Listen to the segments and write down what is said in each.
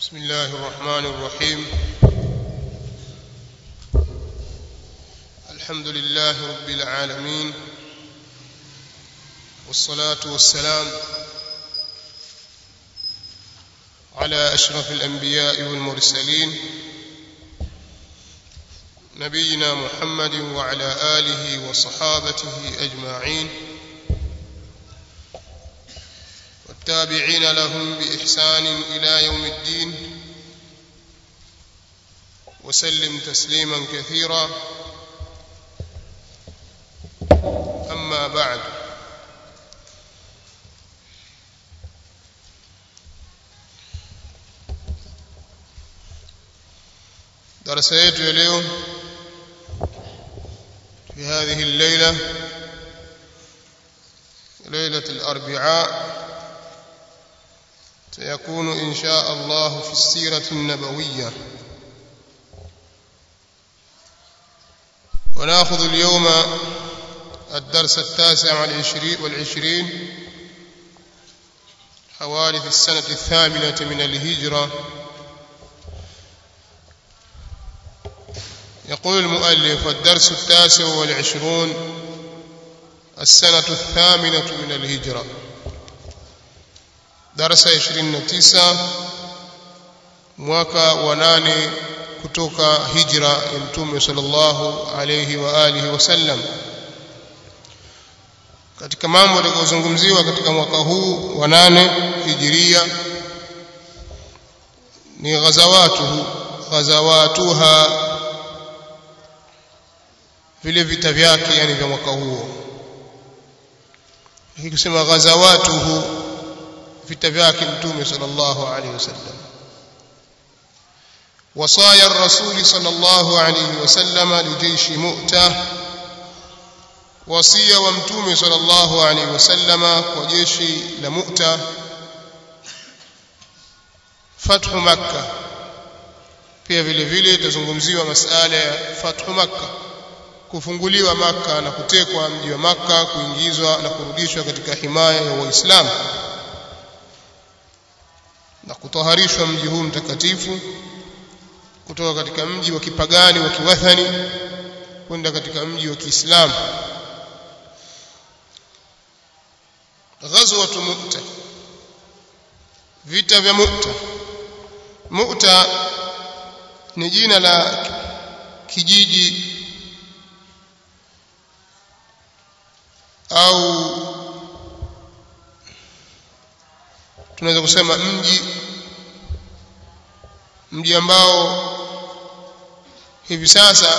بسم الله الرحمن الرحيم الحمد لله رب العالمين والصلاة والسلام على أشرف الأنبياء والمرسلين نبينا محمد وعلى آله وصحابته أجمعين والتابعين لهم بإحسان إلى يوم الدين وسلم تسليما كثيرا أما بعد درس yetu ya leo في هذه الليلة ليلة الأربعاء سيكون إن شاء الله في السيرة النبوية ونأخذ اليوم الدرس التاسع والعشرين, والعشرين حوالي في السنة الثامنة من الهجرة يقول المؤلف الدرس التاسع والعشرون السنة الثامنة من الهجرة darasa 29 mwaka wa nane kutoka hijra ya mtume sallallahu alayhi wa alihi wasallam katika mambo yatakayozungumziwa katika mwaka huu wa nane hijiria ni ghazawatuhu ghazawatuha vile vita vyake yani vya mwaka huo hii kusema ghazawatuhu vita vyake mtume sallallahu alaihi wasallam wasaya ar-rasul sallallahu alaihi wasallam lijeishi mu'ta wasia wa mtume sallallahu alaihi wasallam kwa jeshi la mu'ta fathu makkah pia vile vile itazungumziwa masala ya fathu makkah kufunguliwa maka na kutekwa mji wa maka kuingizwa na kurudishwa katika himaya ya waislamu na kutoharishwa mji huu mtakatifu kutoka katika mji wa kipagani wa kiwathani kwenda katika mji wa Kiislamu ghazwat Mu'ta vita vya Mu'ta Mu'ta ni jina la kijiji au tunaweza kusema mji mji ambao hivi sasa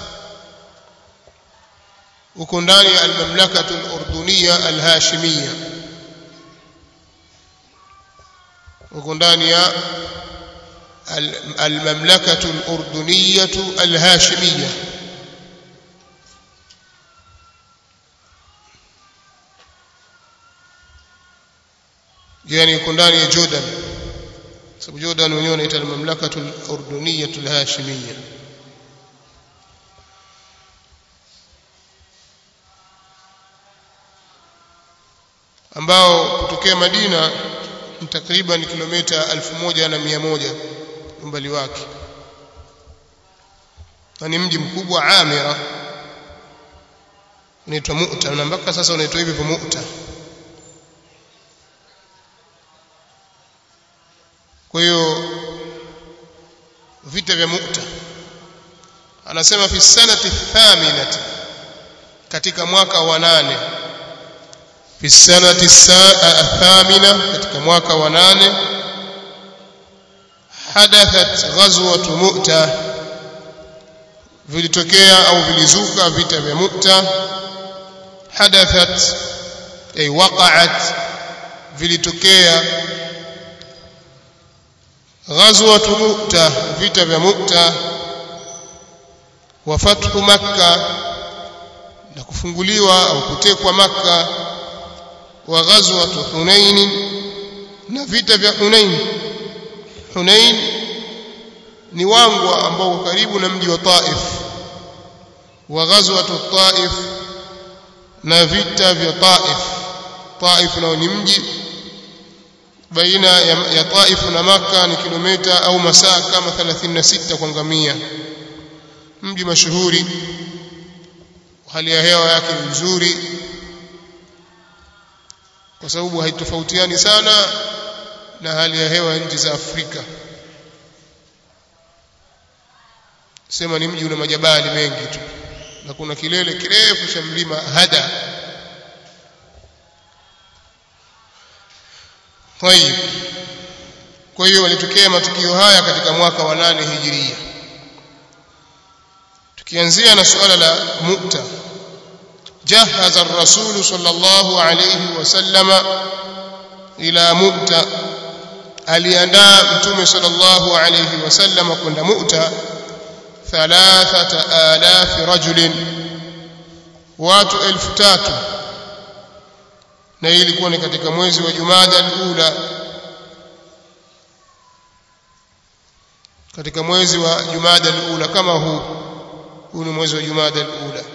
uko ndani ya almamlakatu al-urduniya al-hashimiyya uko ndani ya almamlakatu al-urduniya al-hashimiyya yani uko ndani ya Jordan sababu Jordan wenyewe wanaita al-mamlakatu al-urduniyya al-hashimiyya ambao kutokea Madina ni takriban kilomita 1100 umbali wake na ni mji mkubwa Amira unaitwa Mu'ta na mpaka sasa unaitwa hivyo Mu'ta kwa hiyo vita vya Mu'ta anasema fi sanati thaminati katika mwaka wa nane fi sanati thamina katika mwaka wa nane hadathat ghazwat Mu'ta vilitokea au vilizuka vita vya Mu'ta hadathat ay waqa'at vilitokea غزوة مؤتة vita vya Mukta wa fathu Makka na kufunguliwa au kutekwa Makka wa ghazwatu Hunain na vita vya Hunain Hunain ni wangwa ambao karibu na mji wa Taif wa ghazwatu Taif na vita vya Taif Taif nao ni mji baina ya, ya Taif na Makka ni kilomita au masaa kama 36 kwa ngamia mji mashuhuri hali ya hewa yake ni nzuri kwa sababu haitofautiani sana na hali ya hewa nchi za Afrika sema ni mji una majabali mengi tu na kuna kilele kirefu cha mlima Hada Tayib kwa hiyo walitokea matukio haya katika mwaka wa nane hijiria tukianzia na suala la Mu'ta جهز الرسول صلى الله عليه وسلم إلى مؤتة aliandaa mtume sallallahu alayhi wasallam kwenda Mu'ta thalathata alafi rajulin watu elfu tatu na hii ilikuwa ni katika mwezi wa Jumada al-ula katika mwezi wa Jumada al-ula kama huu huu ni mwezi wa Jumada al-ula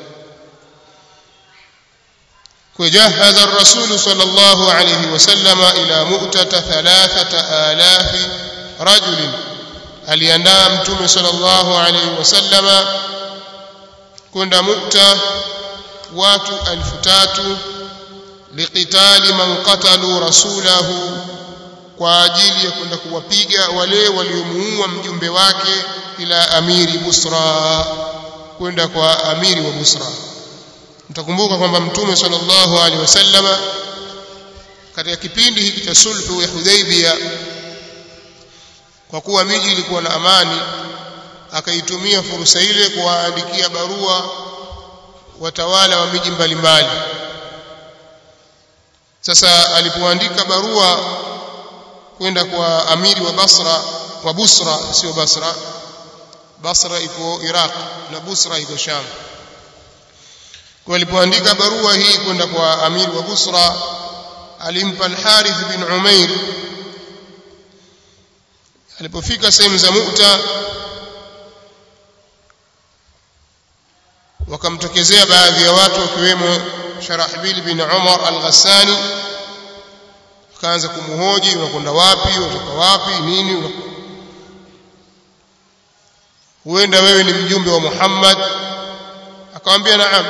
وجهز الرسول صلى الله عليه وسلم إلى مؤتة ثلاثة آلاف رجل aliandaa mtume sallallahu alaihi wasallama kwenda mukta watu elfu tatu liqitali man qatalu rasulahu kwa ajili ya kwenda kuwapiga wale waliomuua mjumbe wake ila amiri busra kwenda kwa amiri wa busra mtakumbuka kwamba mtume sallallahu alaihi wasallama katika kipindi hiki cha sulhu ya Hudaybiyah kwa kuwa miji ilikuwa na amani akaitumia fursa ile kuwaandikia barua watawala wa miji mbalimbali sasa alipoandika barua kwenda kwa amiri wa Basra wa Busra sio Basra Basra iko Iraq na Busra iko Sham kwa alipoandika barua hii kwenda kwa amiri wa Busra alimpa al-Harith bin Umair alipofika sehemu za Mu'ta wakamtokezea baadhi ya watu wakiwemo Sharahbil bin Umar al-Ghassani akaanza kumhoji unakwenda wapi unatoka wapi nini huenda wewe ni mjumbe wa Muhammad akamwambia naam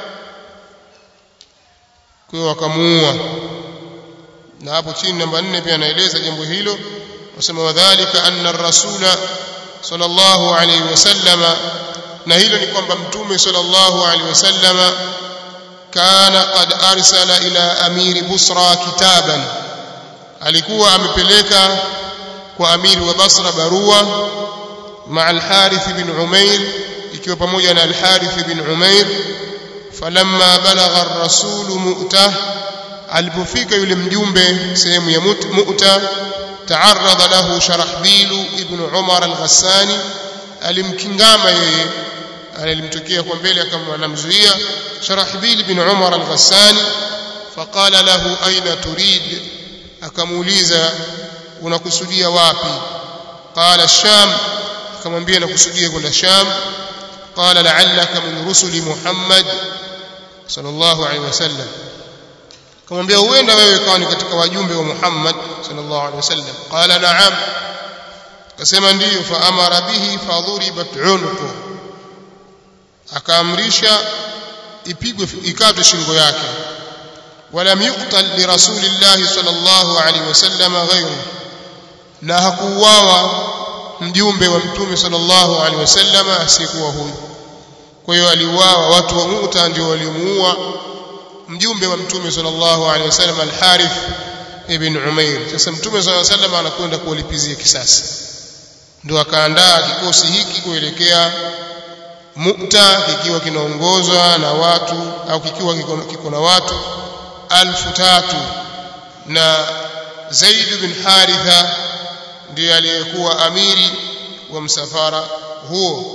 kwa hiyo wakamuua na hapo chini namba 4 pia anaeleza jambo hilo wasema wadhālika anna ar-rasula sallallahu alayhi wasallama na hilo ni kwamba mtume sallallahu alayhi wasallama kana qad arsala ila amiri busra kitaban alikuwa amepeleka kwa amiri wa basra barua مع الحارث بن عمير ikiwa pamoja na al-Harith bin Umair falamma balagha ar-rasul mu'tah alipofika yule mjumbe sehemu ya mu'ta taarradha lahu sharahbil ibn Umar al-Ghassani alimkingama yeye alimtokea kwa mbele kama anamzuia sharahbil ibn Umar al-Ghassani faqala lahu aina turid akamuuliza unakusudia wapi qala sham akamwambia nakusudia kwenda sham qala la'allaka min rusuli muhammad sallallahu alaihi wasallam akamwambia huenda wewe kawa ni katika wajumbe wa muhammad sallallahu alaihi wasallam qala na'am akasema ndiyo fa amara bihi fadhuribat unqu akaamrisha ipigwe ikatwe shingo yake ولم يقتل لرسول الله صلى الله عليه وسلم غيره na hakuuawa mjumbe wa mtume sallallahu alaihi wasallam asiyekuwa huyu kwa hiyo aliuawa watu wa Mu'ta ndio walimuua mjumbe wa mtume sallallahu alaihi wasallam al-Harith ibn Umair sasa mtume sallallahu alaihi wasallam anakwenda kuwalipizia kisasi ndio akaandaa kikosi hiki kuelekea Mu'ta kikiwa kinaongozwa na watu au kikiwa kiko na watu alfu tatu na Zaid bin Haritha ndiye aliyekuwa amiri wa msafara huo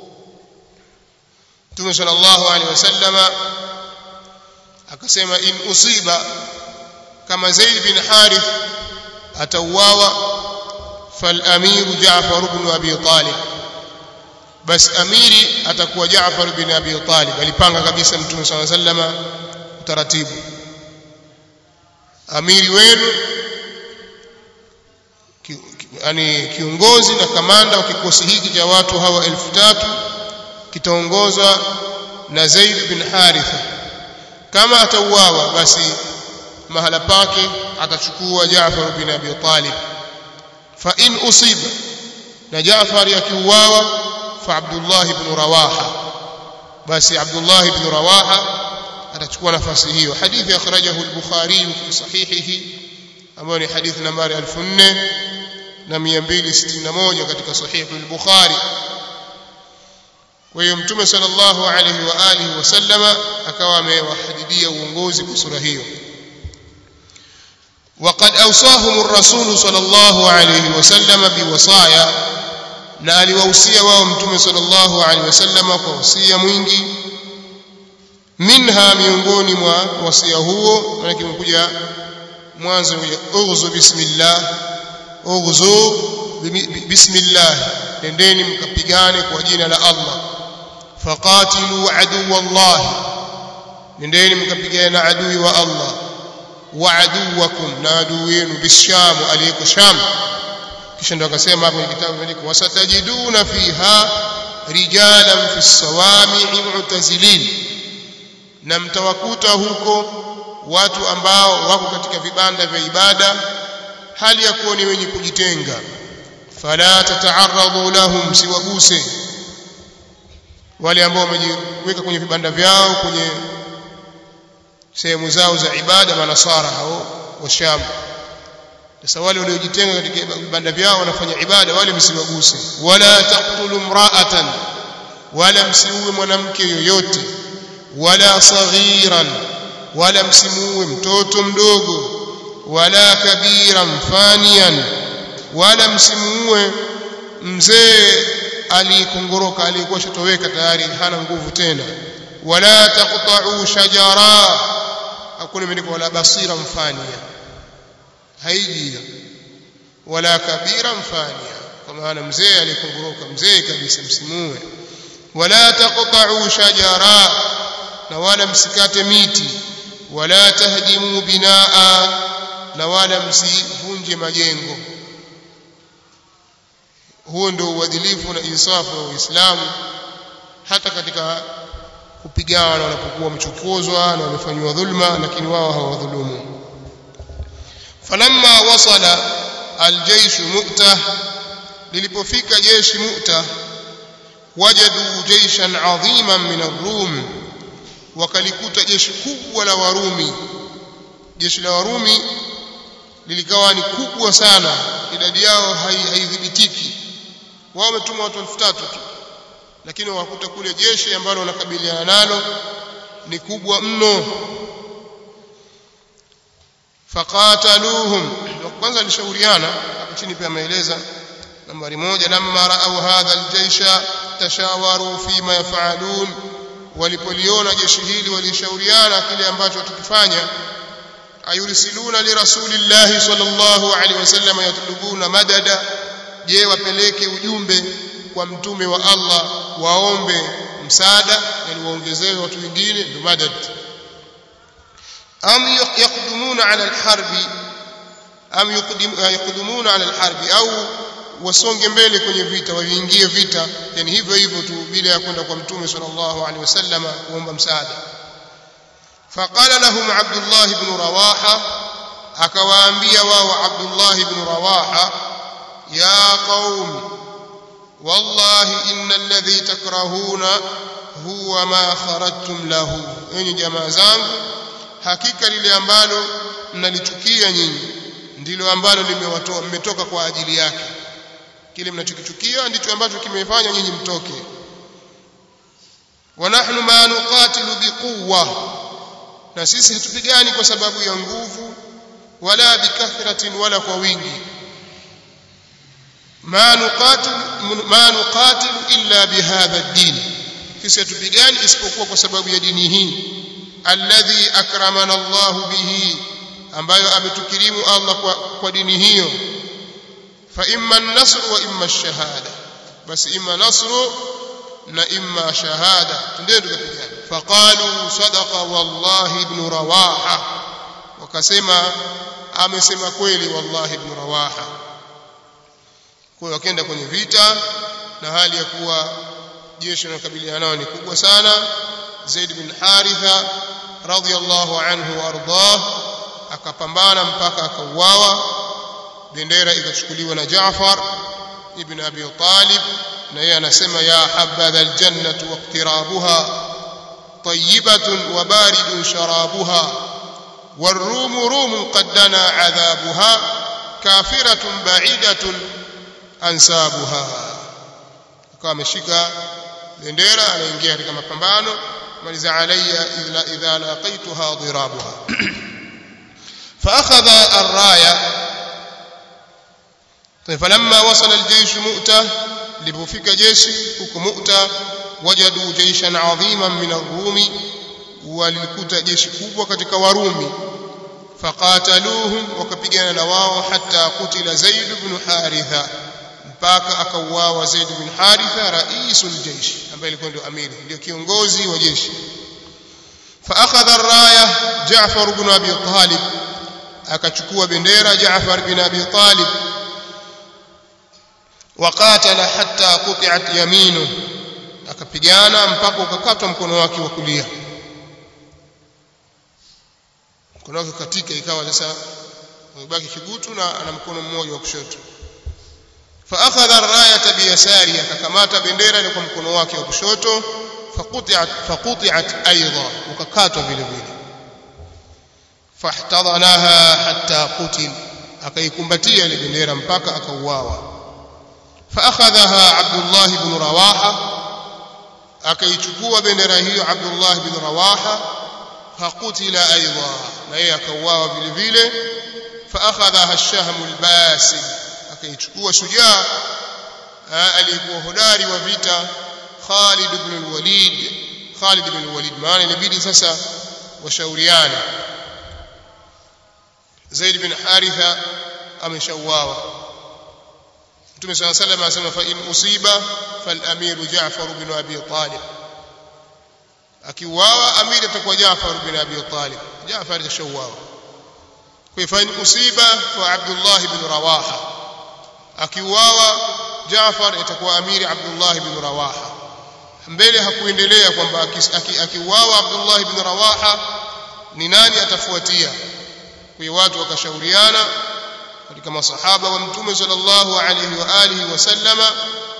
Mtume sallallahu alaihi wasallama akasema in usiba kama Zaid bin Harith atauawa fal amiru Jaafar ibn Abi Talib bas amiri atakuwa Jaafar bin Abi Talib alipanga kabisa Mtume sallallahu alaihi wasallama utaratibu amiri wenu yani kiongozi na kamanda wa kikosi hiki cha watu hawa elfu tatu kitaongozwa na Zaid bin Haritha kama atauawa basi mahala pake atachukua Jaafar bin Abi Talib fa in usiba na Jaafar akiuawa fa Abdullah ibn Rawaha basi Abdullah ibn Rawaha atachukua nafasi hiyo hadithi akhrajahu al-Bukhari fi sahihihi ambayo ni hadithi nambari 4261 katika sahihi al-Bukhari kwa hiyo mtume sallallahu alayhi wa alihi wasallama akawa amewahadidia uongozi kwa sura hiyo وقد أوصاهم الرسول صلى الله عليه وسلم بوصايا na aliwahusia wao mtume sallallahu alaihi wasallam kwa wasia mwingi minha miongoni mwa wasia huo maana kimekuja mwanzo ughzu bismillah ughzu bismillah nendeni mkapigane kwa jina la Allah faqatilu aduwa Allah nendeni mkapigane na adui wa Allah wa aduwakum na adui yenu bisham aliyeko sham kisha ndo akasema hapo kwenye kitabu imeandikwa wasatajiduna fiha rijalan fi sawami'i mu'tazilin na mtawakuta huko watu ambao wako katika vibanda vya ibada hali ya kuwa ni wenye kujitenga fala tata'arradu lahum siwaguse wale ambao wamejiweka kwenye vibanda vyao kwenye sehemu zao za ibada manasara hao wa Sham sasa wale waliojitenga katika vibanda vyao wanafanya ibada wale msiwaguse wala taqtulu mra'atan wala msiuwe mwanamke yoyote wala saghiran wala msimuue mtoto mdogo wala kabiran fanian wala msimuue mzee aliyekongoroka aliyekuwa shatoweka tayari hana nguvu tena wala taqta'u shajara hakuna imeandikwa wala basira mfania haiji wala kabira mfania kwa maana mzee aliyekongoroka mzee kabisa msimuue wala taqta'u shajara na wala msikate miti wala tahdimu binaa na wala msivunje majengo huo ndio uadilifu na insafu wa Uislamu hata katika kupigana wanapokuwa mchukuzwa na wamefanywa dhulma lakini wao hawadhulumu falamma wasala aljaysh mu'tah lilipofika jeshi mu'tah wajadu jayshan adhiman min ar-rum wakalikuta jeshi kubwa la warumi jeshi la warumi lilikawa ni kubwa sana idadi yao haidhibitiki wao wametuma watu 3000 tu lakini wakuta kule jeshi ambalo wanakabiliana nalo ni kubwa mno faqataluhum kwanza alishauriana hapo chini pia ameeleza nambari moja lamma raau hadha aljaysha tashawaru fima yafalun walipoliona jeshi hili walishauriana kile ambacho tukifanya ayursiluna lirasulillahi sallallahu alaihi wasallam yatlubuna madada je wapeleke ujumbe kwa mtume wa Allah waombe msaada yani waongezewe watu wengine ndio madad am yaqdumuna ala alharbi am yaqdumuna ala alharbi au wasonge mbele kwenye vita waingie vita yani hivyo hivyo tu bila ya kwenda kwa mtume sallallahu alaihi wasallam kuomba msaada فقال لهم عبد الله بن رواحه akawaambia wao Abdullah ibn Rawaha ya qaum wallahi inna alladhi takrahuna huwa ma kharajtum lahu enyi jamaa zangu hakika lile ambalo mnalichukia nyinyi ndilo ambalo limewatoa mmetoka kwa ajili yake kile mnachokichukia ndicho ambacho kimefanya nyinyi mtoke wa nahnu ma nuqatilu biquwwa na sisi hatupigani kwa sababu ya nguvu wala bikathratin wala kwa wingi ma nuqatil ma nuqatil illa bihadha ad-din sisi hatupigani isipokuwa kwa sababu ya dini hii alladhi akramana Allah bihi ambayo ametukirimu Allah kwa, kwa dini hiyo fa imma an-nasr wa imma ash-shahada basi imma nasru na imma shahada ndio tukapigana faqalu sadaqa wallahi ibn rawaha wakasema amesema kweli wallahi ibn rawaha kwa hiyo wakaenda kwenye vita na hali ya kuwa jeshi linalokabiliana nao ni kubwa sana Zaid bin Haritha radhiyallahu anhu wardah akapambana mpaka akauawa bendera ikachukuliwa na Jaafar ibn Abi Talib na yeye anasema ya habadha aljannatu waqtirabuha طيبة وبارد شرابها والروم روم قد دنا عذابها كافرة بعيدة أنسابها akawa ameshika bendera anaingia katika mapambano maliza alayya idha laqaituha dirabuha فأخذ الراية طيب فلما وصل الجيش مؤتة لبفك جيشي huko مؤتة wajadu jaishan adhiman min ar-rumi walikuta jeshi kubwa katika warumi faqataluhum wakapigana na wao hatta kutila zaid ibn haritha mpaka akauawa zaid ibn haritha raisul jaish ambaye alikuwa ndio amiri ndio kiongozi wa jeshi فاخذ الرايه جعفر بن ابي طالب akachukua bendera Jaafar bin Abi Talib وقاتل حتى قطعت يمينه akapigana mpaka ukakatwa mkono wake wa kulia mkono wake katika ikawa sasa umebaki kigutu na ana mkono mmoja wa kushoto فاخذ الرايه بيساره akakamata bendera ile kwa mkono wake wa kushoto فقطعت فقطعت ايضا ukakatwa vile vile fahtadhanaha hatta qutil akaikumbatia ile bendera mpaka akauawa فاخذها عبد الله بن رواحه akaichukua bendera hiyo Abdullah bin Rawaha faqutila aidha na yeye akauawa vile vile faakhadha ash-shahm al-basil akaichukua shujaa aliyekuwa hodari wa vita Khalid ibn al-Walid Khalid ibn al-Walid maana inabidi sasa washauriane Zaid bin Haritha ameshauawa Mtume صلى الله عليه وسلم anasema fa in usiba fal amiru Ja'far bin Abi Talib akiuawa amiri atakuwa Ja'far bin Abi Talib Ja'far atashauawa kwa fa in usiba fa Abdullah bin Rawaha akiuawa Ja'far itakuwa amiri Abdullah bin Rawaha mbele hakuendelea kwamba akiuawa Abdullah bin Rawaha ni nani atafuatia kwa watu wakashauriana katika masahaba wa mtume sallallahu alayhi wa alihi wasallama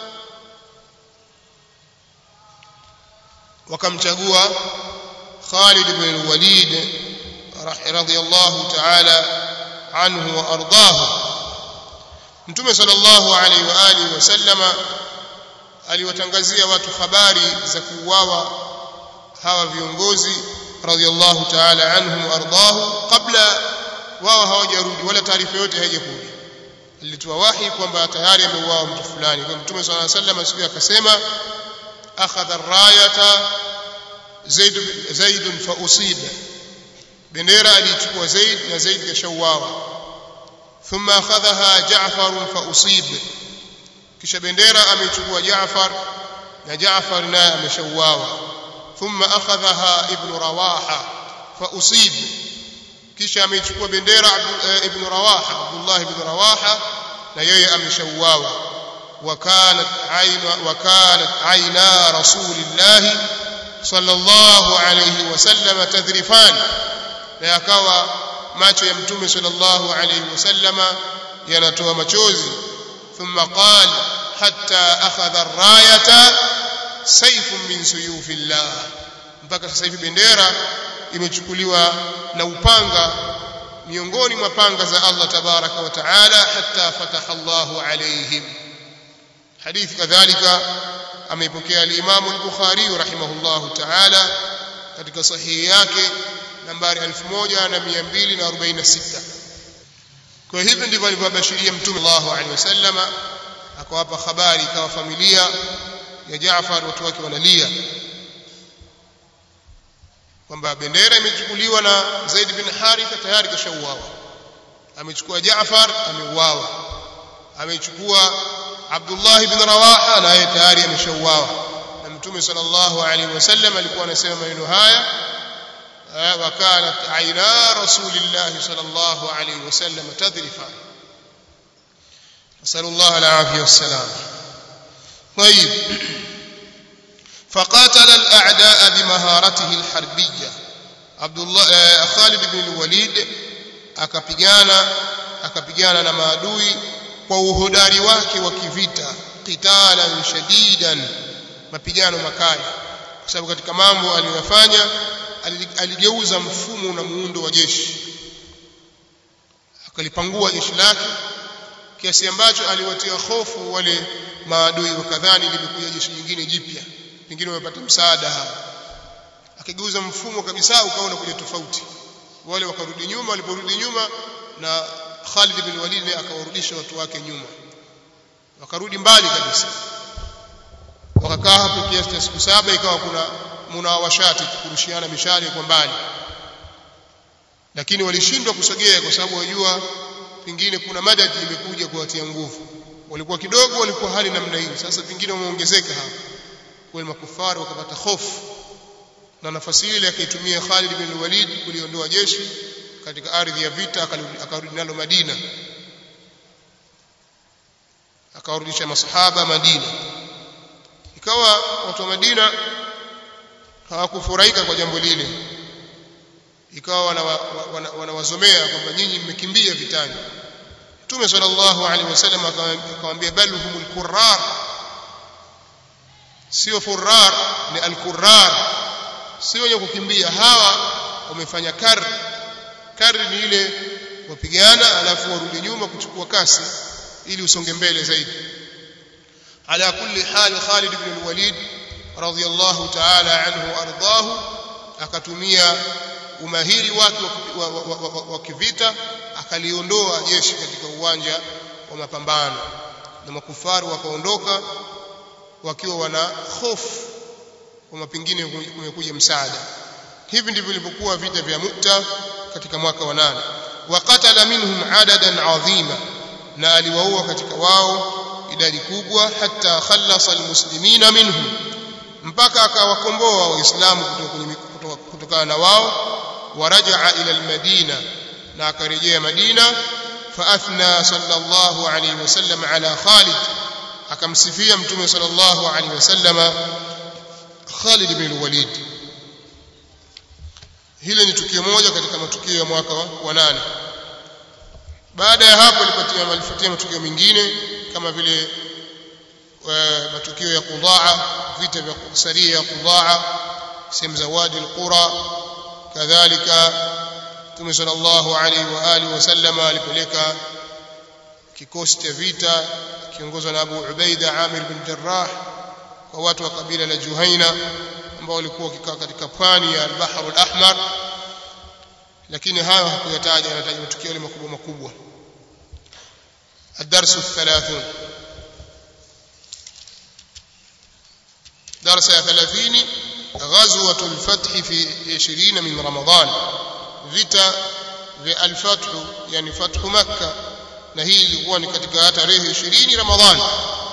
wakamchagua Khalid ibn al-Walid radiyallahu ta'ala anhu wa ardahu mtume sallallahu alayhi wa alihi wasallama aliwatangazia watu habari za kuuawa hawa viongozi radiyallahu ta'ala anhum wa ardahu kabla wao hawajarudi wala taarifa yote haijakuja alitoa wahi kwamba tayari ameuawa mtu fulani kwa mtume swalla sallam siku akasema akhadha ar-rayata zaid zaid fa usiba bendera alichukua zaid na zaid kashauawa thumma akhadhaha ja'far fa usib kisha bendera amechukua ja'far na ja'far naye ameshauawa thumma akhadhaha ibn rawaha fa usib kisha amechukua bendera ibn Rawaha Abdullah ibn Rawaha na yeye ameshauawa وكانت عين وكانت عينا رسول الله صلى الله عليه وسلم تذرفان na yakawa macho ya mtume sallallahu alayhi wasallama yanatoa machozi thumma qala hatta akhadha ar-rayata sayfun min suyufillah mpaka sasa hivi bendera imechukuliwa na upanga miongoni mwa panga za Allah tabaraka wa taala hatta fataha Allahu alayhim hadithi kadhalika ameipokea al-Imam al-Bukhari rahimahullahu taala katika sahihi yake nambari 1246 kwa hivyo ndivyo alivyobashiria mtume sallallahu alaihi wasallama akawapa habari ikawa familia ya Jaafar watu wake wanalia kwamba bendera imechukuliwa na Zaid bin Haritha tayari kashauawa amechukua Jaafar ameuawa amechukua Abdullah bin Rawaha naye tayari ameshauawa na Mtume sallallahu alaihi wasallam alikuwa anasema maneno haya wa kanat aina rasulillah sallallahu alaihi wasallam tadrifan نسأل الله العافية والسلام طيب فقاتل الأعداء بمهارته الحربية عبد الله خالد بن الوليد akapigana akapigana na maadui kwa uhodari wake wa kivita qitalan shadidan mapigano makali kwa sababu katika mambo aliyofanya aligeuza mfumo na muundo wa jeshi akalipangua jeshi lake kiasi ambacho aliwatia hofu wale maadui wakadhani limekuja jeshi jingine jipya pengine wamepata msaada hawa akigeuza mfumo kabisa ukaona kuja tofauti wale wakarudi nyuma waliporudi nyuma na Khalid bin Walid akawarudisha watu wake nyuma wakarudi mbali kabisa wakakaa hapo kiasi cha siku saba ikawa kuna munawashati kurushiana mishale kwa mbali lakini walishindwa kusogea kwa sababu wajua pengine kuna madadi imekuja kuwatia nguvu walikuwa kidogo walikuwa hali namna hii sasa pengine wameongezeka hapo kwa makufari wakapata hofu na nafasi ile akaitumia Khalid bin Walid kuliondoa jeshi katika ardhi ya vita akarudi nalo Madina akawarudisha masahaba Madina ikawa watu wa Madina hawakufurahika kwa jambo lile ikawa wanawazomea wana, wana kwamba nyinyi mmekimbia vitani Mtume sallallahu alaihi wasallam akamwambia bal humul qurrar sio furrar ni al-qurrar sio wenye kukimbia hawa wamefanya kar kar ni ile wapigana alafu warudi nyuma kuchukua kasi ili usonge mbele zaidi ala kulli hal Khalid ibn al-Walid radiyallahu ta'ala anhu ardahu akatumia umahiri wake wa, wa, wa, wa, wa kivita akaliondoa jeshi katika uwanja wa mapambano na makufaru wakaondoka wakiwa wana hofu kwamba pengine kumekuja msaada hivi ndivyo vilivyokuwa vita vya Mu'ta katika mwaka wa nane waqatala minhum adadan adhima na aliwaua katika wao idadi kubwa hata khallasa almuslimina minhum mpaka akawakomboa waislamu kutoka kutokana na wao warajaa ila almadina na akarejea madina فاثنى صلى الله عليه وسلم على خالد akamsifia mtume sallallahu alaihi wasallam Khalid bin Walid hili ni tukio moja katika matukio ya mwaka wa nane baada ya hapo alipatia malifuatia matukio mengine kama vile matukio ya Qudaa vita vya saria ya Qudaa sehemu za Wadi al-Qura kadhalika Mtume sallallahu alaihi wa alihi wasallam alipeleka kikosi cha vita kiongozwa na Abu Ubaida Amir bin Jarrah kwa watu wa kabila la Juhaina ambao walikuwa wakikaa katika pwani ya al-Bahr al-Ahmar lakini hayo hakuyataja anataja matukio yale makubwa makubwa الدرس الثلاثون درس يا ثلاثين غزوة الفتح في عشرين من رمضان vita vya al-Fath yani fathu Makkah na hii ilikuwa ni katika tarehe 20 Ramadhani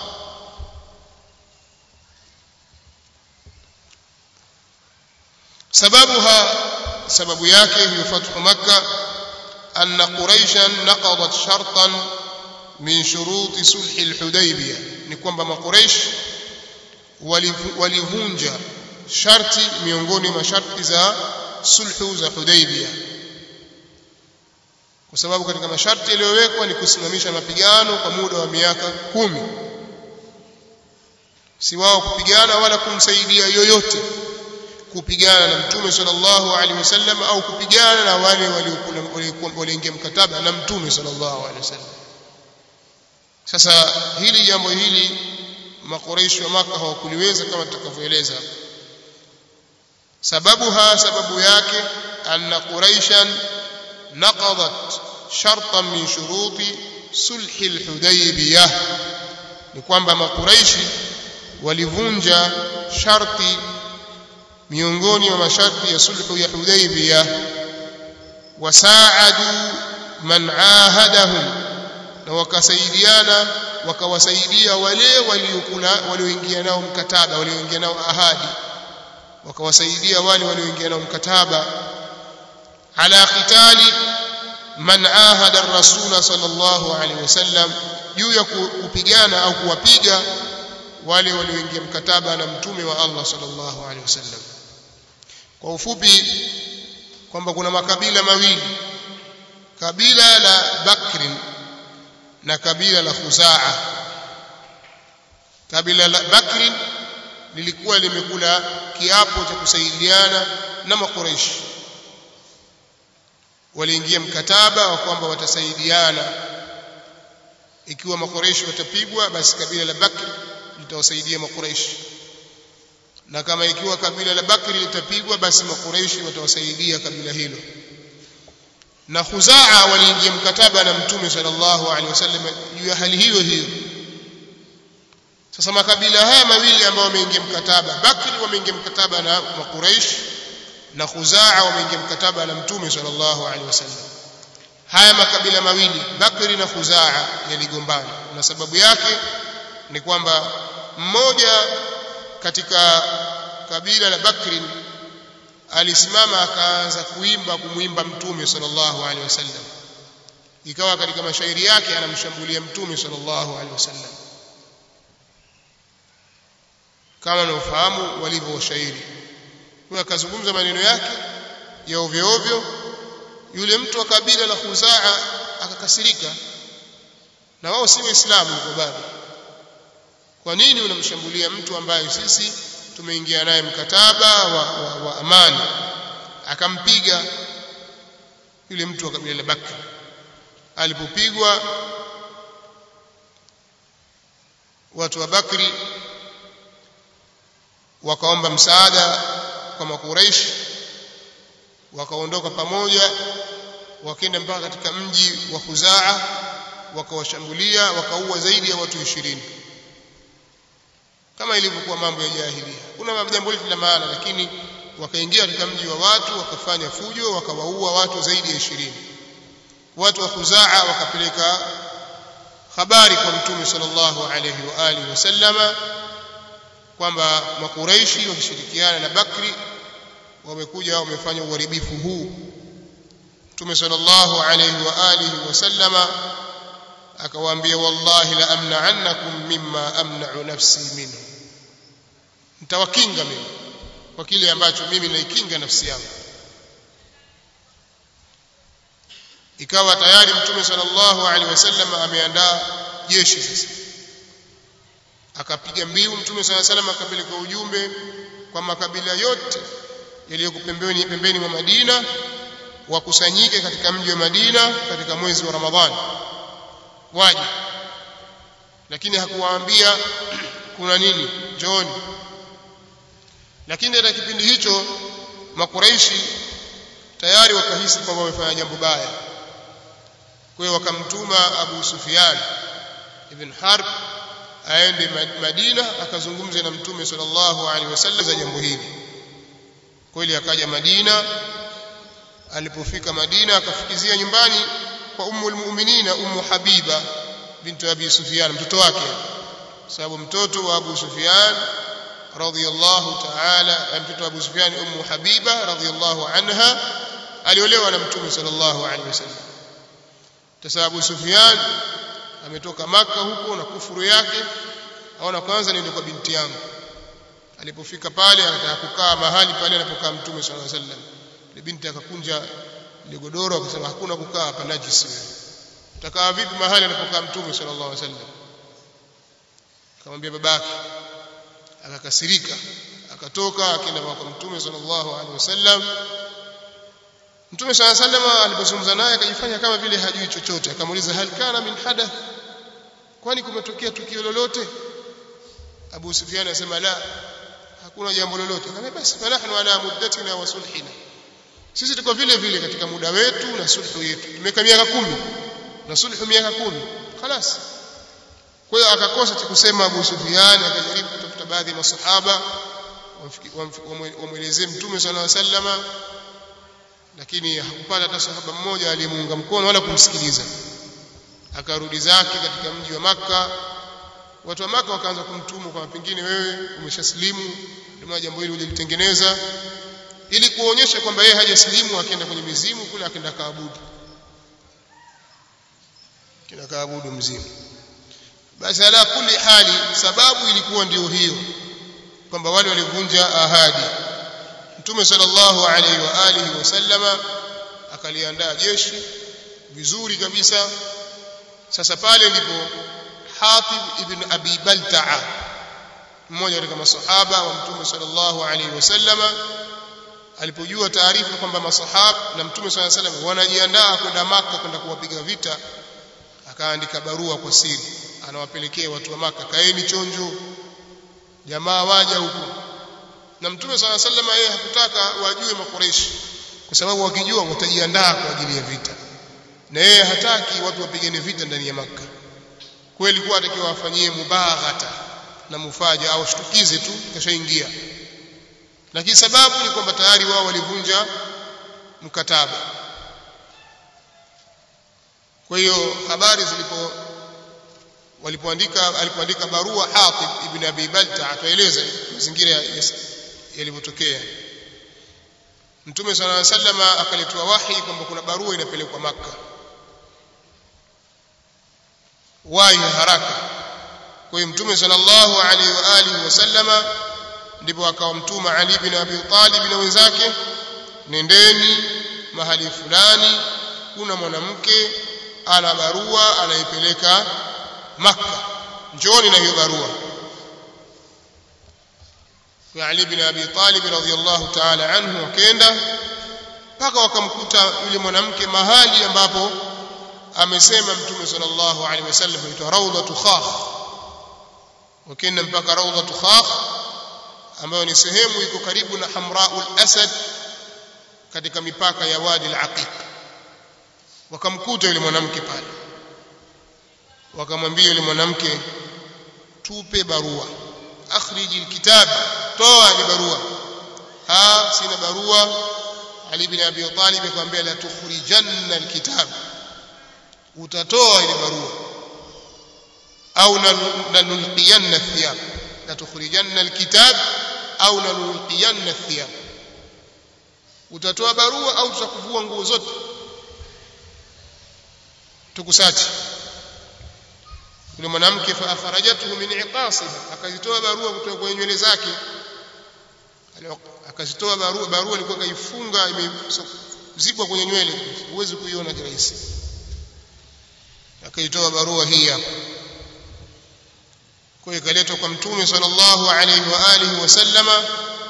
sababuha sababu yake hiyo fathu Makkah anna Quraishan naqadat shartan min shuruti sulhi al-Hudaybiyah ni kwamba makuraish walivunja sharti miongoni mwa sharti za sulhu za Hudaybiyah kwa sababu katika masharti yaliyowekwa ni kusimamisha mapigano kwa muda wa miaka kumi si wao kupigana wala kumsaidia yoyote kupigana na mtume sallallahu alaihi wasallam au kupigana na wale walioingia mkataba na mtume sallallahu alaihi wasallam sasa hili jambo hili makoreishi wa maka hawakuliweza kama tutakavyoeleza sababuha sababu yake anna quraishan naqadat shartan min shuruti sulhi alhudaybiyah ni kwamba makuraishi walivunja sharti miongoni mwa masharti ya sulhu ya hudaybiyah wasaadu man ahadahum na wakasaidiana wakawasaidia wale waliokula walioingia nao mkataba walioingia nao ahadi wakawasaidia wale walioingia nao mkataba ala qitali man ahada ar-rasul sallallahu alaihi wasallam juu ya kupigana au kuwapiga wale walioingia mkataba na mtume wa Allah sallallahu alaihi wasallam kwa ufupi kwamba kuna makabila mawili kabila la Bakri na kabila la Khuzaa kabila la Bakri lilikuwa limekula kiapo cha kusaidiana na makureishi waliingia mkataba wa kwamba watasaidiana ikiwa makureishi watapigwa basi kabila la Bakri litawasaidia makureishi na kama ikiwa kabila la Bakri litapigwa basi makureishi watawasaidia kabila hilo na Khuzaa waliingia mkataba na Mtume sallallahu alaihi wasallam juu ya hali hiyo hiyo sasa makabila haya mawili ambayo wameingia mkataba Bakri wameingia mkataba na Quraysh na Khuzaa wameingia mkataba na Mtume sallallahu alaihi wasallam haya makabila mawili Bakri na Khuzaa yaligombana na sababu yake ni kwamba mmoja katika kabila la Bakri alisimama akaanza kuimba kumwimba Mtume sallallahu alaihi wasallam ikawa katika mashairi yake anamshambulia Mtume sallallahu alaihi wasallam kama unaofahamu walivyo washairi huyo akazungumza maneno yake ya ovyo ovyo yule mtu wa kabila la Khuzaa akakasirika na wao si waislamu kwa bado kwa nini unamshambulia mtu ambaye sisi tumeingia naye mkataba wa, wa, wa amani akampiga yule mtu wa kabila la Bakri alipopigwa watu wa Bakri wakaomba msaada kwa makuraish wakaondoka pamoja wakaenda mpaka katika mji wa Khuzaa wakawashambulia wakaua zaidi ya watu ishirini kama ilivyokuwa mambo ya jahilia kuna jambo hili la maana lakini wakaingia katika mji wa watu wakafanya fujo wakawaua watu zaidi ya ishirini watu wa Khuzaa wakapeleka habari kwa mtume sallallahu alayhi wa alihi wasallama kwamba makuraishi wakishirikiana na Bakri wamekuja wamefanya uharibifu huu mtume sallallahu alayhi wa alihi wasallama akawaambia wallahi la amna'annakum mimma amna'u nafsi minhu nitawakinga mimi kwa kile ambacho mimi naikinga nafsi yangu ikawa tayari mtume sallallahu alaihi wasallam ameandaa jeshi sasa akapiga mbiu mtume sallallahu alaihi wasallam akapeleka ujumbe kwa makabila yote yaliyoko pembeni pembeni mwa Madina wakusanyike katika mji wa Madina katika mwezi wa Ramadhani waje lakini hakuwaambia kuna nini njooni lakini katika kipindi hicho makuraishi tayari wakahisi kwamba wamefanya jambo baya kwa hiyo wakamtuma Abu Sufyan ibn Harb aende Madina akazungumze na Mtume sallallahu alaihi wasallam za jambo hili kweli akaja Madina alipofika Madina akafikizia nyumbani kwa ummul mu'minina ummu Habiba bintu Abi Sufyan mtoto wake sababu mtoto wa Abu Sufyan radhiyallahu ta'ala mtoto wa Abu Sufyan ummu Habiba radhiyallahu anha aliolewa na Mtume sallallahu alaihi wasallam sasa Abu Sufyan ametoka maka huko na kufuru yake aona kwanza niende kwa binti yangu alipofika pale anataka kukaa mahali pale anapokaa Mtume sallallahu alaihi wasallam ile binti akakunja ile godoro akasema hakuna kukaa hapa najisi wewe utakaa vipi mahali anapokaa Mtume sallallahu alaihi wasallam akamwambia babake akakasirika akatoka akaenda kwa Mtume sallallahu alaihi wasallam Mtume sallallahu alaihi wasallam alipozungumza naye akajifanya kama vile hajui chochote akamuuliza hal kana min hadath kwani kumetokea tukio lolote Abu Sufyan anasema la hakuna jambo lolote akamwambia basi fanahnu ala muddatina wa sulhina sisi tuko vile vile katika muda wetu na sulhu yetu tumeka miaka kumi na sulhu miaka kumi خلاص kwa hiyo akakosa cha kusema Abu Sufyan akajaribu kutafuta baadhi ya masahaba wamwelezee mtume sallallahu alaihi wasallam lakini hakupata hata sahaba mmoja aliyemuunga mkono wala kumsikiliza akarudi zake katika mji wa maka watu wa maka wakaanza kumtumu kwa pengine wewe umeshaslimu ndio jambo hili ulilitengeneza ili kuonyesha kwamba yeye hajaslimu akaenda kwenye mizimu kule akaenda kaabudu kina kaabudu mzimu basi ala kulli hali sababu ilikuwa ndio hiyo kwamba wale walivunja ahadi mtume sallallahu alaihi wa alihi wasallama akaliandaa jeshi vizuri kabisa sasa pale ndipo Hatib ibn Abi Balta'a mmoja katika masahaba wa mtume sallallahu alaihi wasallama alipojua taarifa kwamba masahaba na mtume sallallahu alaihi wasallam wanajiandaa kwenda maka kwenda kuwapiga vita akaandika barua kwa siri anawapelekea watu wa maka kaeni chonjo jamaa waja huko na mtume sallallahu alaihi wasallam yeye hakutaka wajue makureishi kwa sababu wakijua watajiandaa kwa ajili ya vita na yeye hataki watu wapigane vita ndani ya maka kweli kwa atakiwa afanyie mubaghata na mufaja au shtukize tu kashaingia lakini sababu ni kwamba tayari wao walivunja mkataba kwa hiyo habari zilipo walipoandika alipoandika barua Hatib ibn Abi Balta atueleza mazingira yalivyotokea Mtume صلى الله عليه وسلم akaletwa wahi kwamba kuna barua inapelekwa maka wahi haraka kwa hiyo Mtume sallallahu alaihi wa alihi wasallama ndipo akawamtuma Ali bin Abi Talib na wenzake nendeni mahali fulani kuna mwanamke ana barua anaipeleka Makka njooni na hiyo barua kwa Ali bin Abi Talib radhiyallahu ta'ala anhu wakaenda mpaka wakamkuta yule mwanamke mahali ambapo amesema Mtume sallallahu alaihi wasallam inaitwa Rawdatu Khakh wakaenda mpaka Rawdatu Khakh ambayo ni sehemu iko karibu na Hamraul Asad katika mipaka ya Wadi al-Aqiq wakamkuta yule mwanamke pale wakamwambia yule mwanamke tupe barua akhriji alkitab toa ile barua ha sina barua Ali bin Abi Talib akamwambia la tukhrijanna alkitab utatoa ile barua au nalulqiyanna thiyab la tukhrijanna alkitab au nalulqiyanna thiyab utatoa barua au tutakuvua nguo zote tukusati yule mwanamke fa akharajatuhu min iqasiha akazitoa barua kutoka kwenye nywele zake akazitoa barua barua ilikuwa kaifunga imezibwa kwenye nywele huwezi kuiona kirahisi akaitoa barua hii hapa kwa hiyo ikaletwa kwa mtume sallallahu alaihi wa alihi wasallama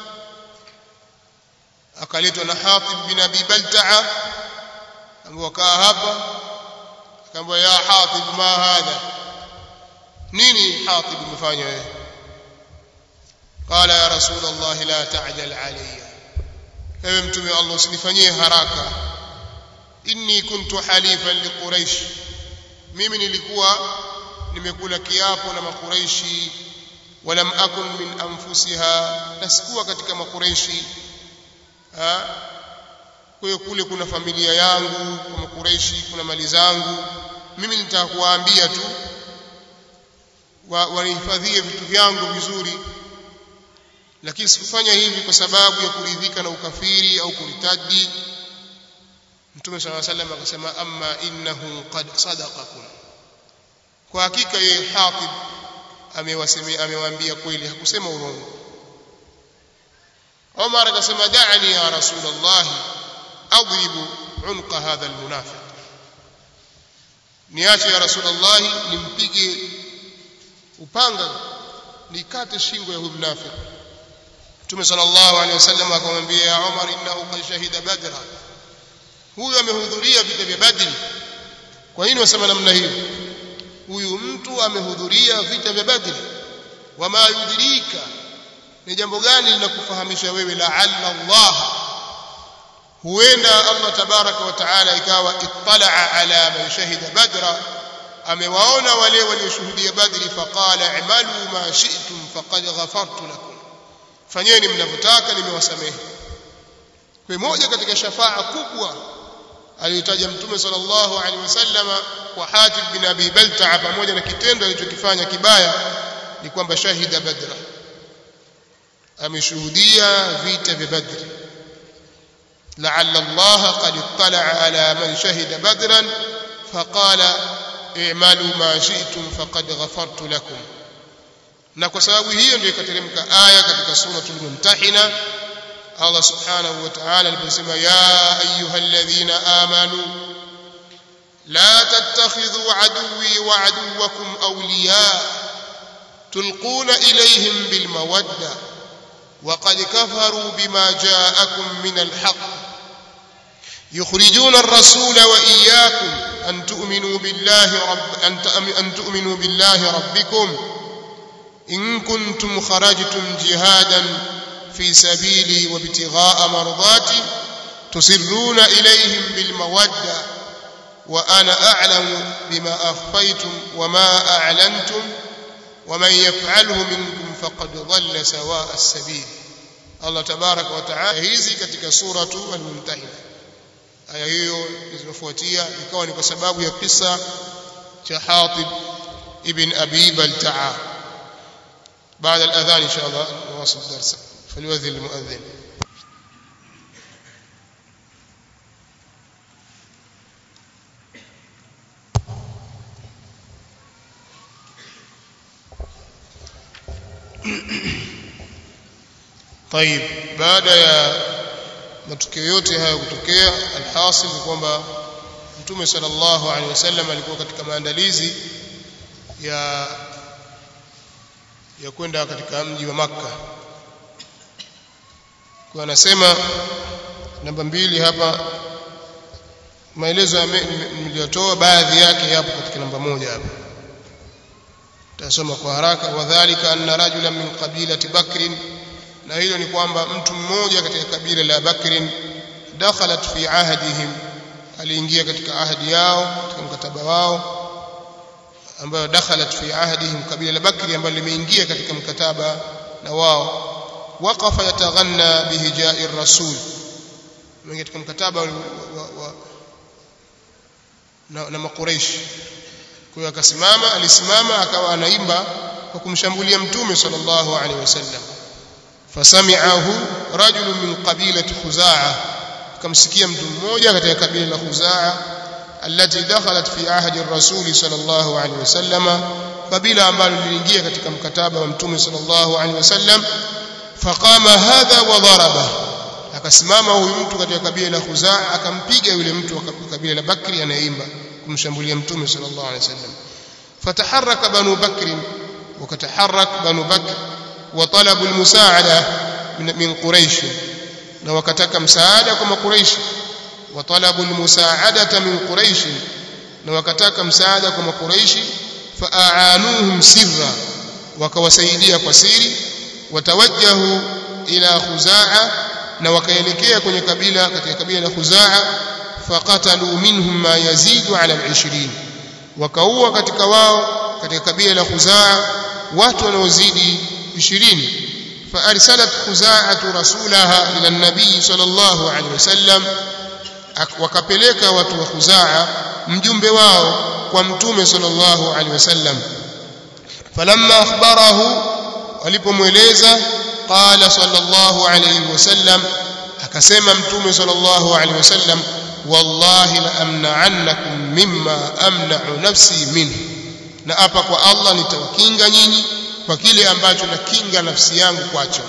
akaletwa na Hatib bin Abi Balta'a ambao wakaa hapa akamwambia ya Hatib ma hadha nini Hatib umefanya wewe قال يا رسول الله لا تعجل علي ewe mtume Allah usinifanyie haraka inni kuntu halifan liquraish mimi nilikuwa nimekula kiapo na makuraishi walam akun min anfusiha nasikuwa katika makuraishi kwa hiyo kule kuna familia yangu kwa makuraishi kuna mali zangu mimi nitaka kuwaambia tu wanihifadhie vitu vyangu vizuri lakini sikufanya hivi kwa sababu ya kuridhika na ukafiri au kuritadi Mtume صلى الله عليه وسلم akasema amma innahu qad sadaqakum kwa hakika yeye Hatib amewasemea amewaambia kweli hakusema urongo Umar akasema da'ani ya Rasulullah adribu unqa hadha almunafiq niache ya Rasulullah nimpige upanga nikate shingo ya huyu mnafiki Mtume sallallahu alaihi wasallam akamwambia ya Umar innahu qad shahida badra huyu amehudhuria vita vya Badri kwa nini wasema namna hiyo huyu mtu amehudhuria vita vya Badri wama yudrika ni jambo gani linakufahamisha wewe la'alla Allah huenda Allah tabaraka wa taala ikawa ittala'a ala man shahida badra amewaona wale walioshuhudia badri faqala i'malu ma shi'tum faqad ghafartu lakum fanyeni mnavyotaka nimewasamehe kwa moja katika shafaa kubwa aliyotaja mtume sallallahu alaihi wasallama kwa Hatib bin Abi Balta'a pamoja na kitendo alichokifanya kibaya ni kwamba shahida badra ameshuhudia vita vya badri لعل الله قد اطلع على من شهد بدرا فقال i'malu ma shi'tum faqad ghafartu lakum na kwa sababu hiyo ndio ikateremka aya katika suratul mumtahina Allah subhanahu wa ta'ala aliposema ya ayyuhalladhina amanu la tattakhidhu aduwwi wa aduwwakum awliya tulquna ilayhim bil mawadda وقد كفروا بما جاءكم من الحق يخرجون الرسول وإياكم أن تؤمنوا بالله رب أن أن تؤمنوا بالله ربكم إن كنتم خرجتم جهادا في سبيلي وابتغاء مرضاتي تسرون إليهم بالمودة وأنا أعلم بما أخفيتم وما أعلنتم ومن يفعله منكم فقد ضل سواء السبيل الله تبارك وتعالى hizi katika suratu al-mumtahina aya hiyo zilizofuatia ikawa ni kwa sababu ya kisa cha Hatib ibn Abi Balta'a بعد الأذان إن شاء الله نواصل الدرس فليؤذن المؤذن طيب baada ya matukio yote haya kutokea alhasil ni kwamba mtume sallallahu alaihi wasallam alikuwa katika maandalizi ya ya kwenda katika mji wa Makka kwa anasema namba mbili hapa maelezo niliyotoa baadhi yake yapo katika namba moja hapa tasoma kwa haraka wadhālika anna rajulan min qabilati bakrin na hilo ni kwamba mtu mmoja katika kabila la bakrin dakhalat fi ahdihim aliingia katika ahadi yao katika mkataba wao ambayo dakhalat fi ahdihim kabila la bakri ambalo limeingia katika mkataba na wao waqafa yataghanna bihijai rasul katika mkataba wa, wa, wa, na, na makureishi kwa hiyo akasimama alisimama akawa anaimba kwa kumshambulia mtume sallallahu alaihi wasallam fasami'ahu rajulun min qabilati khuzaa akamsikia mtu mmoja katika kabila la khuzaa التي دخلت في عهد الرسول صلى الله عليه وسلم قبيله ambalo liliingia katika mkataba wa mtume صلى الله عليه وسلم فقام هذا وضربه akasimama huyu mtu katika kabila la Khuzaa akampiga yule mtu wa kabila la Bakri anayeimba kumshambulia mtume صلى الله عليه وسلم فتحرك بنو بكر وكتحرك بنو بكر وطلبوا المساعده من قريش na wakataka msaada kwa makuraishi وطلبوا المساعدة من قريش وكتاك مساعدة كما قريش فأعانوهم سرا وكوسيديا قسيري وتوجهوا إلى خزاعة وكيلكيا كن كبيلة كبيلة خزاعة فقتلوا منهم ما يزيد على العشرين وكهو katika wao katika kabila la Khuzaa watu wanaozidi 20 فارسلت خزاعه رسولها الى النبي صلى الله عليه وسلم wakapeleka watu wa Khuzaa mjumbe wao kwa mtume sallallahu alaihi wasallam falamma akhbarahu walipomweleza qala sallallahu alaihi wasallam akasema mtume sallallahu alaihi wasallam wallahi la amna'annakum mimma amna'u nafsi minhu na hapa kwa Allah nitawakinga nyinyi kwa kile ambacho nakinga nafsi yangu kwacho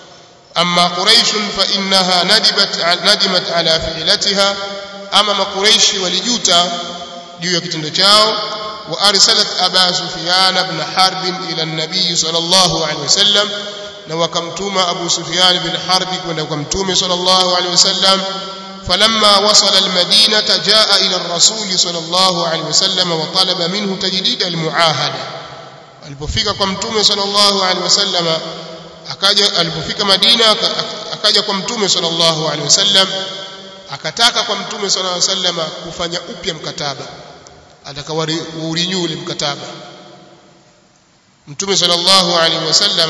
أما قريش فإنها ندبت ندمت على فعلتها أما ما قريش ولجوتا juu ya kitendo chao وارسلت ابا سفيان بن حرب الى النبي صلى الله عليه وسلم na wakamtuma Abu Sufyan bin Harb kwenda kwa mtume sallallahu alaihi wasallam falamma wasala almadinata jaa ila ar-rasul sallallahu alaihi wasallam wa talaba minhu tajdid almuahada alipofika kwa mtume sallallahu alaihi wasallam akaja alipofika Madina akaja kwa mtume sallallahu alaihi wasallam akataka kwa mtume sallallahu alaihi wasallam kufanya upya mkataba atakawarinyu ule mkataba mtume sallallahu alaihi wasallam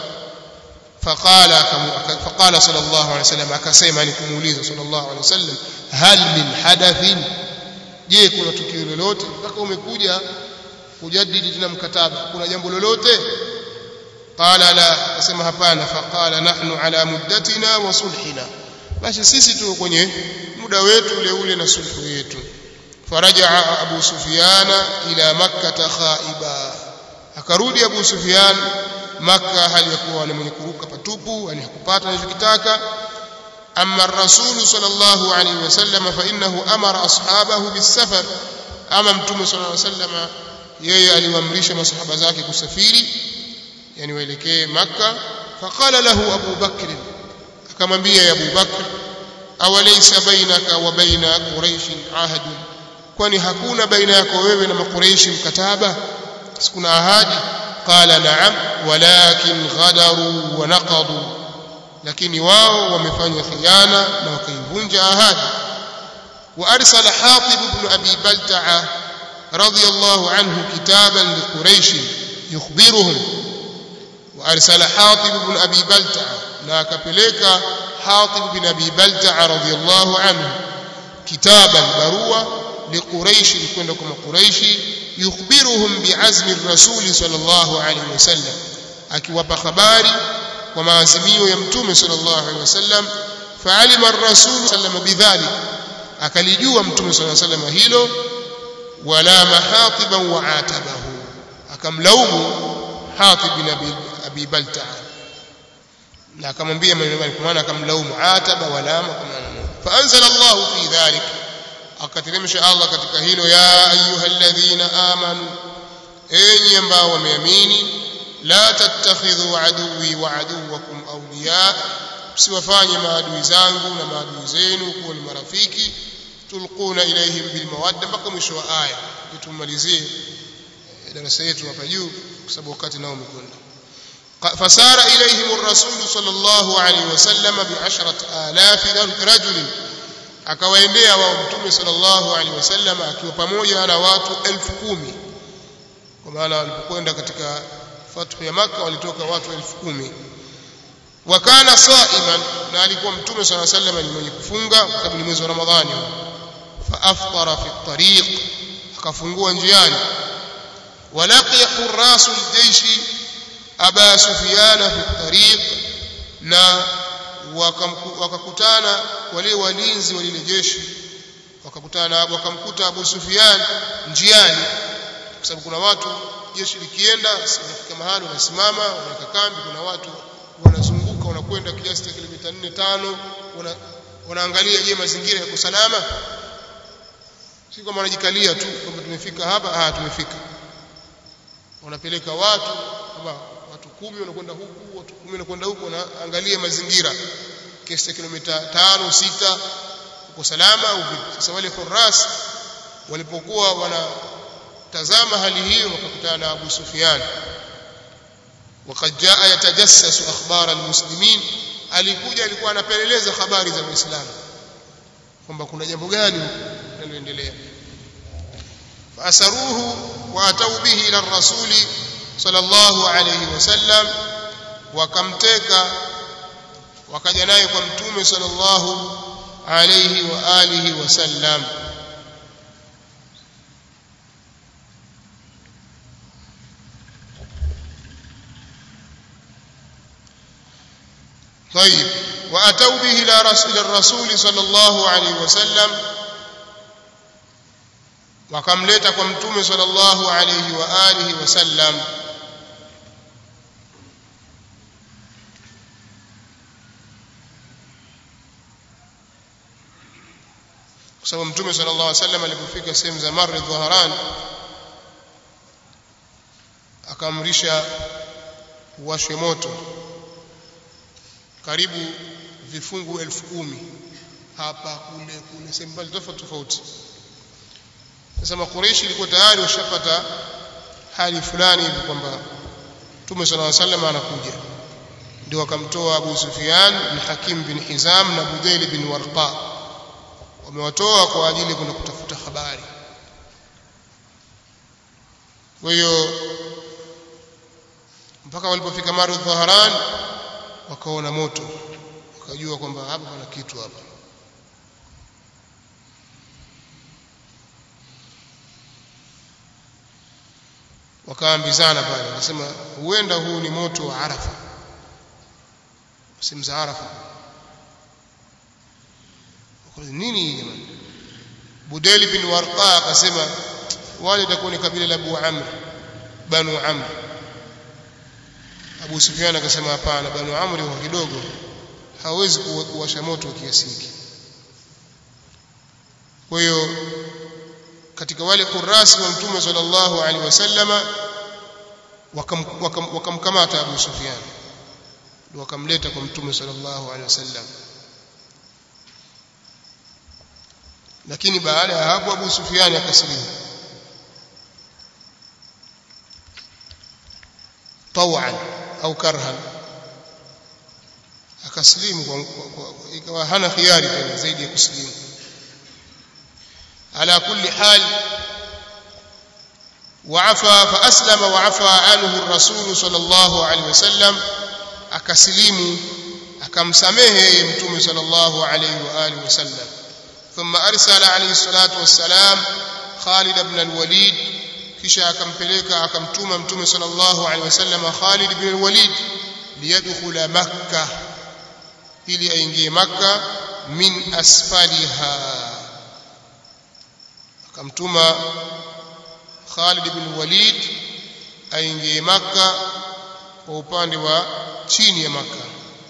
فقال فقال صلى الله عليه وسلم akasema ni kumuuliza sallallahu alaihi wasallam hal min hadathin je kuna tukio lolote mpaka umekuja kujadili tena mkataba kuna jambo lolote qala la akasema hapana faqala nahnu ala muddatina wa sulhina basi sisi tuko kwenye muda wetu ule ule na sulhu yetu فرجع أبو سفيان إلى مكة خائبا akarudi Abu Sufyan Makka hali ya kuwa ni mwenye kuruka patupu yani hakupata anachokitaka amma ar-rasul sallallahu alayhi wasallam fa innahu amara ashabahu bis-safar ama mtume sallallahu alayhi wasallam yeye aliwaamrisha masahaba zake kusafiri yani waelekee Makka faqala lahu Abu Bakr akamwambia ya Abu Bakr awalaysa bainaka wa baina quraish ahadun kwani hakuna baina yako wewe na makureishi mkataba sikuna ahadi qala na'am walakin ghadaru wa naqadu lakini wao wamefanya khiana na wakaivunja ahadi wa arsala hatib ibn abi balta'a radiyallahu anhu kitaban liquraish yukhbiruhum wa arsala hatib ibn abi balta'a na akapeleka hatib ibn abi balta'a radiyallahu anhu kitaban barua لقريش kwenda kwa makuraishi yukhbiruhum bi'azmi ar-rasul sallallahu alayhi wasallam akiwapa habari kwa maazimio ya mtume sallallahu alayhi wasallam fa'alima ar-rasul sallallahu bidhalik akalijua mtume sallallahu alayhi wasallam hilo wala mahatiban wa atabahu akamlaumu hatib bin abi balta'a na akamwambia maneno kwa maana akamlaumu ataba wala fa anzala Allah fi dhalik akateremsha Allah katika hilo ya ayyuhalladhina amanu enyi ambao wameamini la tattakhidhu aduwi wa aduwakum awliya msiwafanye maadui zangu na maadui zenu kuwa ni marafiki tulquna ilaihim bil mawadda mpaka mwisho wa aya tumalizie darasa yetu hapa juu kwa sababu wakati nao umekwenda فسار إليهم الرسول صلى الله عليه وسلم بعشرة آلاف رجل akawaendea wao mtume sallallahu alaihi wasallam akiwa pamoja na watu elfu kumi kwa maana walipokwenda katika fathu ya maka walitoka watu elfu kumi wakana saiman na alikuwa mtume sallallahu alaihi wasallam ni mwenye kufunga kwa sababu ni mwezi wa ramadhani fa aftara fi tariq akafungua njiani walaqiya qurrasu aljayshi aba sufyana fi tariq na wakakutana wale walinzi wa lile jeshi wakakutana wakamkuta Abu Sufyan njiani kwa sababu kuna watu jeshi likienda linafika mahali wanasimama wanaweka kambi kuna watu wanazunguka wanakwenda kiasi cha kilomita 4 5 wana, wanaangalia je mazingira yako salama si kama wanajikalia tu kwamba tumefika hapa ah tumefika wanapeleka watu kama watu kumi wanakwenda huku watu kumi wanakwenda huku wanaangalia mazingira kiasi cha kilomita tano sita uko salama au vipi sasa wale furas walipokuwa wanatazama hali hiyo wakakutana na Abu Sufyan وقد جاء يتجسس اخبار المسلمين alikuja alikuwa anapeleleza habari za Uislamu kwamba kuna jambo gani linaloendelea فأسروه وأتوا به إلى الرسول صلى الله عليه وسلم وكمتك wakaja naye kwa mtume sallallahu alayhi wa alihi wasallam طيب واتوا به الى رسول الرسول صلى الله عليه وسلم wakamleta kwa mtume sallallahu alayhi wa alihi wasallam kwa sababu mtume sallallahu alaihi wasallam alipofika sehemu za Marri Dhaharan akaamrisha uwashwe moto karibu vifungu elfu kumi hapa kule kule sehemu mbali tofauti tofauti sasa makureishi ilikuwa tayari washapata hali fulani hivi kwamba mtume sallallahu alaihi wasallam anakuja ndio wakamtoa Abu Sufyan bin Hakim bin Hizam na Budayl bin Warqa wamewatoa kwa ajili kwenda kutafuta habari kwa hiyo mpaka walipofika Maru Dhaharan wakaona moto wakajua kwamba hapa kuna kitu hapa wakaambizana pale wakasema huenda huu ni moto wa Arafa sehemu za Arafa nini jamani Budeli bin Warqa akasema wale itakuwa ni kabila la Abu Amr Banu Amr Abu Sufyan akasema hapana Banu Amr kwa kidogo hawezi kuwasha moto kiasi hiki kwa hiyo katika wale kurasi wa mtume sallallahu alaihi wasallama wakamkamata Abu Sufyan ndio wakamleta kwa mtume sallallahu alaihi wasallam lakini baada ya hapo Abu Sufyan akasilimu tawan au karhan akasilimu ikawa hana khiari tena zaidi ya kusilimu على كل حال وعفى فأسلم وعفى عنه الرسول صلى الله عليه وسلم أكسليم أكمسمه يمتم صلى الله عليه وآله وسلم ثم أرسل عليه الصلاة والسلام خالد بن الوليد kisha akampeleka akamtuma mtume sallallahu alaihi wasallam Khalid ibn al-Walid liyadkhula Makkah ili aingie Makkah min asfaliha akamtuma Khalid ibn Walid aingie Makka kwa upande wa chini ya Makka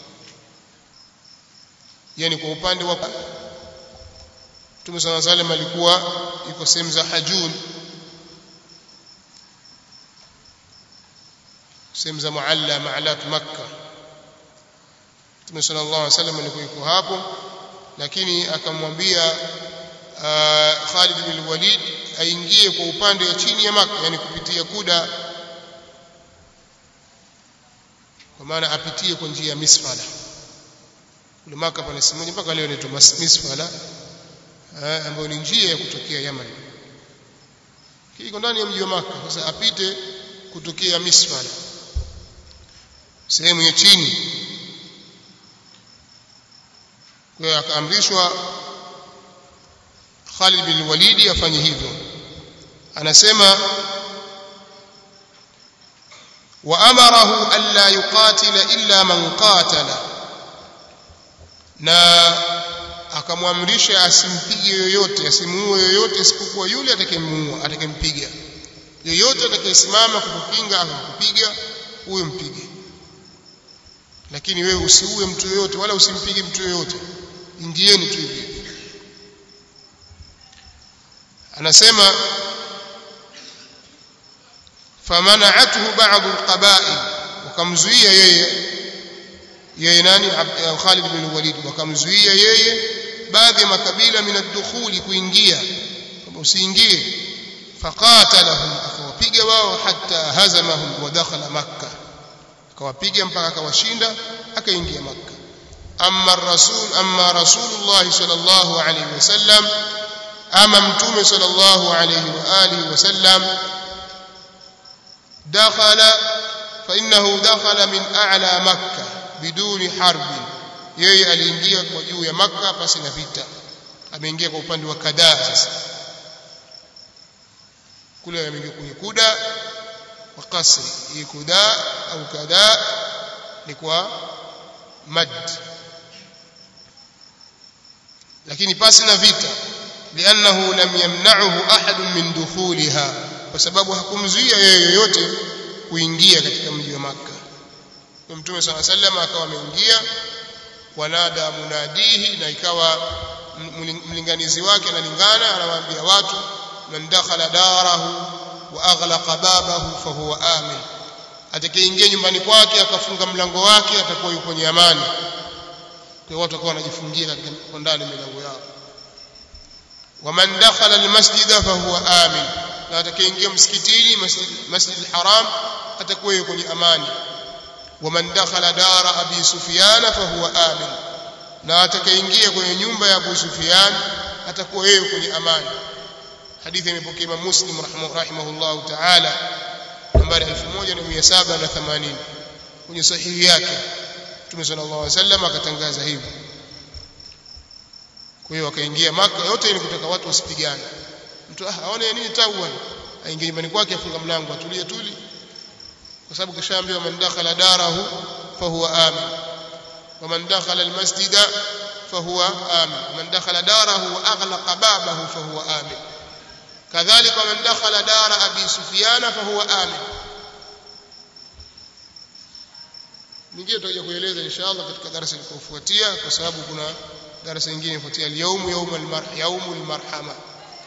yani kwa upande wa Mtume صلى الله عليه وسلم alikuwa yuko sehemu za Hajun sehemu za Mualla Ma'alat Makka Mtume صلى الله عليه وسلم alikuwa yuko hapo lakini akamwambia Khalid bin Walid aingie kwa upande wa chini ya Makka yani kupitia kuda kwa maana apitie kwa njia ya Misfala kule Makka pana simoja mpaka leo inaitwa Misfala ambayo ni njia ya kutokea Yaman kiko ndani ya mji wa Makka sasa apite kutokea Misfala sehemu ya chini kwa hiyo akaamrishwa Khalid bin Walid afanye hivyo anasema wa amarahu alla yuqatila illa man qatala na akamwamrisha asimpige yoyote asimuue yoyote isipokuwa yule atakayemuua atakayempiga yoyote atakayesimama kukukinga akakupiga huyo mpige lakini wewe usiue mtu yoyote wala usimpige mtu yoyote ingieni tu hivi anasema famana'athu ba'd alqaba'il wakamzuia yeye yeye nani Khalid bin Walid wakamzuia yeye baadhi ya makabila min ad-dukhuli kuingia kama usiingie faqatalahum akawapiga wao hatta hazamahum wa dakhala makkah akawapiga mpaka akawashinda akaingia makkah amma ar-rasul amma rasulullah sallallahu alayhi wasallam ama mtume sallallahu alayhi wa alihi wasallam dakhala fa innahu dakhala min a'la makkah biduni harbi yeye aliingia kwa juu ya makka pasi na vita ameingia kwa upande wa kadaa sasa kule ameingia kwenye kuda wa kasri hii kuda au kadaa ni kwa mad lakini pasi na vita liannahu lam yamna'uhu ahad min dukhulha kwa sababu hakumzuia yeye yoyote kuingia katika mji wa makka mtume sala sallam akawa ameingia wanada munadihi na ikawa mlinganizi wake analingana anawaambia watu man dakhala darahu wa aghlaqa babahu fa huwa amin atakayeingia nyumbani kwake akafunga mlango wake atakuwa yuko kwenye amani kwa watu watakuwa wanajifungia katika ndani milango yao waman dakhala almasjida fa huwa amin na atakayeingia msikitini masjid masjid alharam atakuwa yuko kwenye amani waman dakhala dara abi sufyan fa huwa amin na atakayeingia kwenye nyumba ya Abu Sufyan atakuwa yeye kwenye amani hadithi imepokea Imam Muslim rahimahullah ta'ala nambari 1780 kwenye sahihi yake Mtume sallallahu alaihi wasallam akatangaza hivyo kwa hiyo akaingia maka yote ili kutaka watu wasipigane mtu ah aone nini tabu aingie nyumbani kwake afunga mlango atulie tuli kwa sababu kishaambiwa man dakhala darahu fa huwa amin wa man dakhala almasjida فهو آمن من دخل داره وأغلق بابه فهو آمن كذلك من دخل دار أبي سفيان فهو آمن nyingine tutakuja kueleza inshallah katika darasa likofuatia kwa sababu kuna darasa nyingine ifuatia al-yawm yawm al-marh yawm al-marhama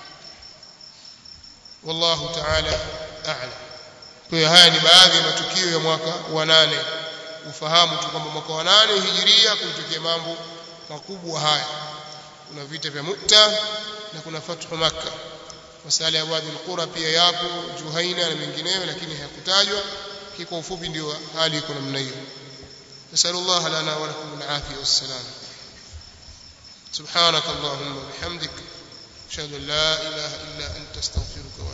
wallahu ta'ala a'lam kwa hiyo haya ni baadhi ya matukio ya mwaka wa nane ufahamu tu kwamba mwaka wa nane hijiria kulitokea mambo makubwa haya kuna vita vya Mu'ta na kuna fathu Makkah masala ya Wadi al-Qura pia yapo Juhaina na mengineyo lakini hayakutajwa kwa ufupi ndio hali iko namna hiyo نسأل الله لنا ولكم العافية والسلام سبحانك اللهم وبحمدك أشهد أن لا إله إلا أنت استغفرك